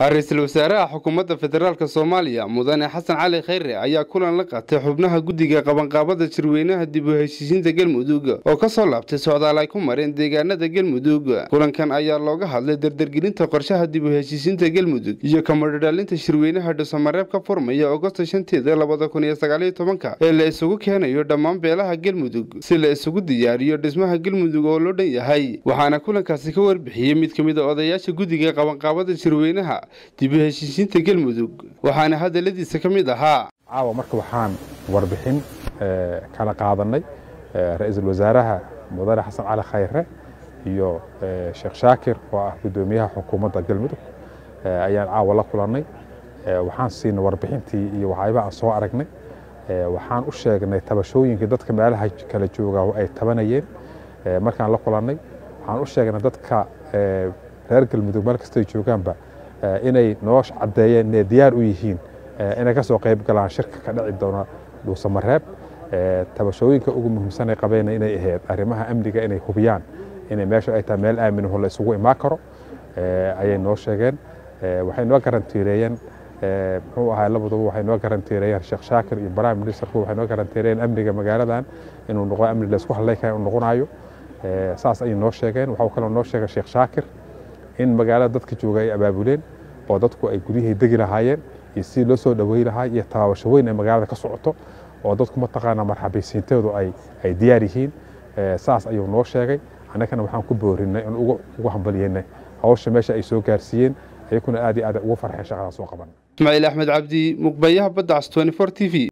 ra-iisul wasaaraha xukuumadda federaalk soomaaliya mudane xasan cali khayre ayaa kulan la qaatay xubnaha guddiga qabanqaabada shirweynaha dib u heshiisiinta galmudug oo ka soo laabtay socdaal ay ku mareen deegaanada galmudug kulankan ayaa looga hadlay dardargelinta qorshaha dib u heshiisiinta galmudug iyo kamadhadhaalinta shirweynaha dhuusamareeb ka furmaya agosto shanteeda labada kun iyo sagaaliyo tobanka ee la isugu keenayo dhammaan beelaha galmudug si la isugu diyaariyo dhismaha galmudug oo loo dhan yahay waxaana kulankaasi ka warbixiyey mid ka mid a odayaasha guddiga qabanqaabada shirweynaha dib u heshiisiinta galmudug waxaana hadaladiisa ka mid ahaa caawa marka waxaan warbixin kala qaadanay ra-iisul wasaaraha mudane xasan cali khayre iyo sheekh shaakir oo ah guddoomiyaha xukuumadda galmudug ayaan caawa la kulannay waxaan siinay warbixintii iyo waxyaabaha aan soo aragnay waxaan u sheegnay tabashooyinkii dadka meelaha kala jooga ay tabanayeen markaan la kulannay waxaan u sheegnay dadka reer galmudug meel kastay joogaanba inay noo caddeeyeen inay diyaar u yihiin inay ka soo qayb galaan shirka ka dhici doona dhuusamareeb tabashooyinka ugu muhiimsanay qabeen inay ahayd arrimaha amniga inay hubiyaan inay meesha ay tahay meel aaminaho la isugu imaan karo ayay noo sheegeen waxay noo garantiireeyeen muxuu ahaa labaduba waxay noo garantiireeyeen sheekh shaakir iyo prime ministerku waxay noo garantiireeyeen amniga magaaladan inuu noqo amni la isku hadlay kara inuu noqonayo saas ayay noo sheegeen waxaa kaloo noo sheegay sheekh shaakir in magaalada dadka jooga ay abaabuleen oo dadku ay guryahii degi lahaayeen iyo sidii loo soo dhawey lahaa iyo tabaabasho weyn ee magaalada ka socoto oo dadku mataqaanaa marxabaysiinteedu ay diyaar yihiin saas ayuu noo sheegay annagana waxaan ku boorinay in ugu hambalyeynay hawsha meesha ay soo gaarsiiyeen ayakuna aad iyo aad ugu farxeen shaqadaas oo qaban ismaaciil axmed cabdi muqbayaha badda cas t t v